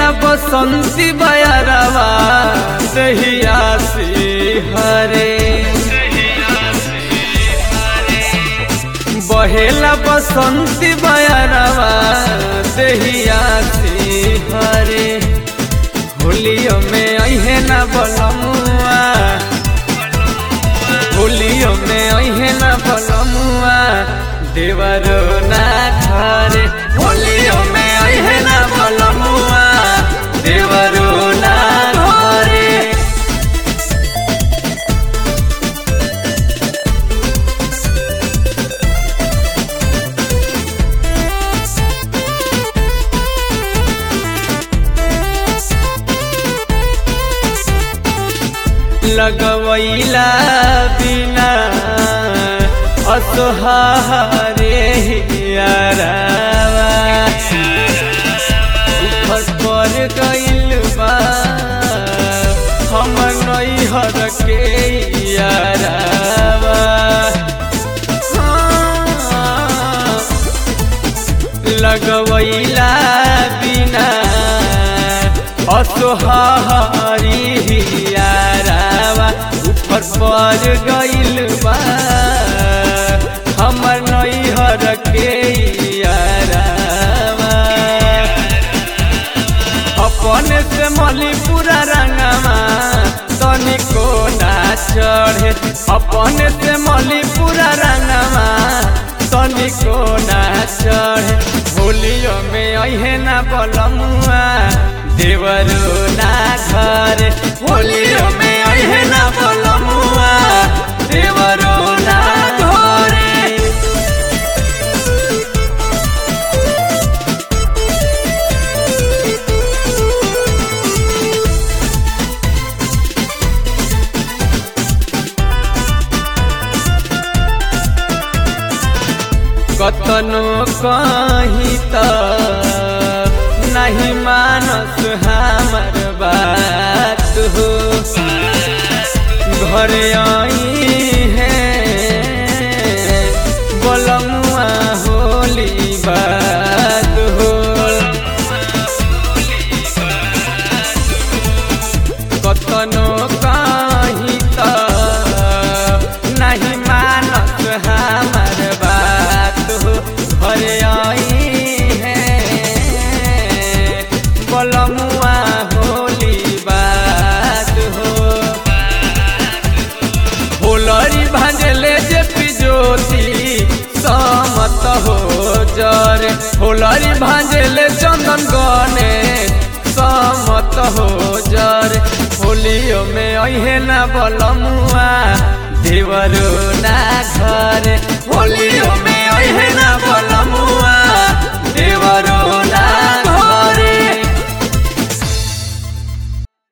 बहेला बसंती बयरवा दहिया से हरे बहेला बसंती बयरवा दहिया से हरे होलियो में अहे ना बलमुआ होलियो में अहे ना बलमुआ देवरो ना घरे होलियो में अहे ना बलमुआ देवरो ना घरे लगवैला बिना असहारे यारावा ऊपर पर गइल बा हम नैहर के यारावा हाँ, लगवैला बिना असहारी यारावा ऊपर पर गइल बा हमर नैहर के यारावा अपन से मलीपुरा रंगमा तनिको ना चढ़े अपन से मलीपुरा रंगमा तनिको ना चढ़े होलियो में अहे ना बलमुआ देवरो ना घर होलियो में अहे ना बलमुआ देवरो ना घरे कतनो कही त नहीं मानस हमर बात हो घर आई है बोलमुआ होली बात हो कतनो कही त नहीं मानस हमर बात हो घर आई है बोलमुआ होली बात हो होलरी भांजले जे पिजोती समत हो जरे होलरी भांजले चंदन गने समत हो जरे होलियो में अहे ना बलमुआ देवरो ना घर होलियो